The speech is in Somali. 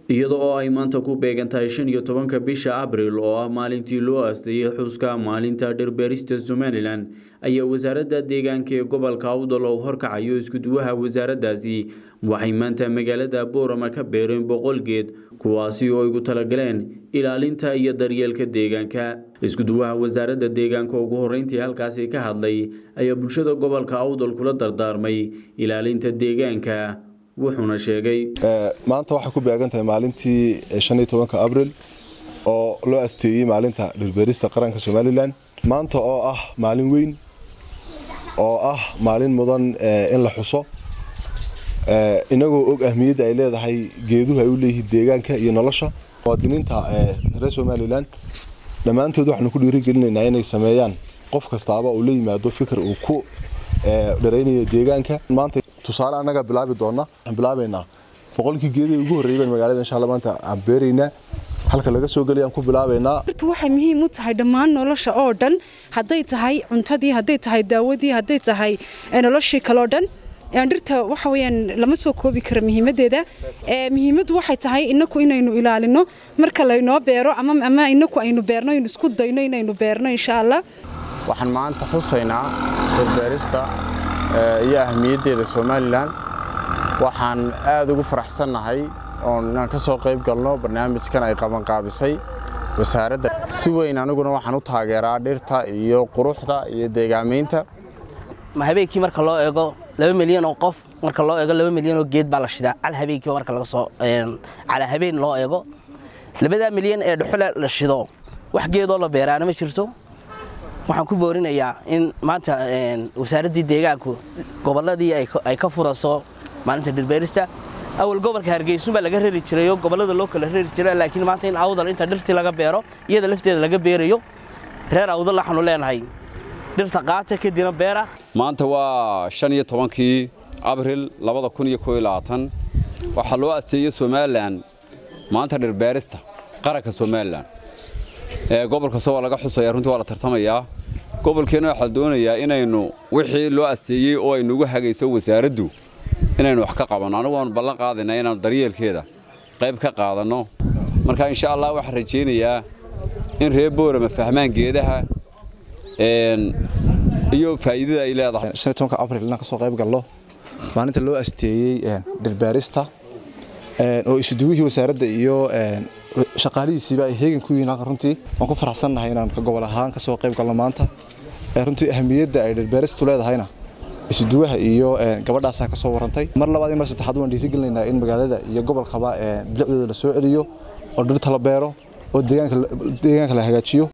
iyada oo ay maanta ku beegan tahay shan iyo tobanka bisha abril oo ah maalintii loo aasteeyey xuska maalinta dhirbeerista somalilan ayaa wasaaradda deegaanka ee gobolka awdal oo horkacayo iskuduwaha wasaaraddaasi waxay maanta magaalada boorama ka beereen boqol geed kuwaasi oo igu talagaleen ilaalinta iyo daryeelka deegaanka iskuduwaha wasaaradda deegaanka ugu horreyntii halkaasi ka hadlay ayaa bulshada gobolka awdal kula dardaarmay ilaalinta deegaanka wuxuuna sheegay maanta waxay ku beegan tahay maalintii shan iyo tobanka abril oo loo asteeyey maalinta dhirbeerista qaranka somalilan maanta oo ah maalin weyn oo ah maalin mudan in la xuso inagoo og ahmiyadda ay leedahay geeduhu ay u leeyihiin deegaanka iyo nolosha muwaadiniinta reer somalilan dhammaantood waxaanu ku dhiirigelinaynaa inay sameeyaan qof kastaaba uu la yimaado fikir uu ku dharaynayo deegaanka maanta tusaale annaga bilaabi doona waxaan bilaabaynaa boqolkii geedii ugu horreeyay baan magaalada insha Allah maanta aan beeraynaa halka laga soo galiyaan ku bilaabaynaa horta waxay muhiim u tahay dhammaan nolosha oo dhan hadday tahay cuntadii hadday tahay daawadii hadday tahay noloshii kale oo dhan dhirta waxa weeyaan lama soo koobi karo muhiimadeeda muhiimaddu waxay tahay inaku inaynu ilaalino marka laynoo beero ama ama inaku aynu beerno aynu isku dayno inaynu beerno insha Allah waxaan maanta xusaynaa dhirbeerista iyo ahmiyaddeeda somalilan waxaan aada ugu faraxsannahay oon inaan ka soo qayb galno barnaamijkan ay qabanqaabisay wasaaradda si weyn aniguna waxaan u taageeraa dhirta iyo quruxda iyo deegaamaynta habeenkii marka loo eego laba milyan oo qof marka loo eego laba milyan oo geed baa la shidaa cal habeenkii marka laga soo cala habeen loo eego labadaa milyan ee dhuxule la shido wax geedoo la beeraana ma jirto waxaan ku boorinayaa in maanta wasaaraddii deegaanku gobolladii ay ka furaso maalinta dhirbeerista awal gobolka hargeysun baa laga rari jirayoo gobollada loo kala rari jira laakiin maanta in awdal inta dhirtii laga beero iyada lafteeda laga beerayo reer awdal waxaanu leenahay dhirta qaata kadibna beera maanta waa shan iyo tobankii abril labada kun iyo koo iyo labaatan waxaa loo asteeyey somalilan maanta dhirbeerista qaranka somalilan gobol kasta waa laga xusaya runtii waa la tartamayaa gobolkeenna waxaa la doonayaa inaynu wixii loo asteeyey oo ay nugu hagayso wasaaraddu inaynu wax ka qabanno anigu waanu ballan qaadaynaa inaanu daryeelkeeda qayb ka qaadanno marka insha allah waxaan rajaynayaa in reer boorama fahmaan geedaha iyo faa'iidada ay leedahay shan iyo tobanka abril inaan ka soo qayb galno maalinta loo asteeyey dhirbeerista oo isuduwihii wasaaradda iyo shaqaalihiisiiba ay heegan ku yihiin halka runtii waan ku faraxsannahay inaan gobol ahaan ka soo qayb galno maanta runtii ahamiyadda ay dhirbeeristu leedahayna isuduwaha iyo gabadhaasaa ka soo warantay mar labaad iyo mar saddexaad waan dhiirigelinaynaa in magaalada iyo gobolkaba bilicdooda la soo celiyo oo dhirta la beero oo deegaanka la hagaajiyo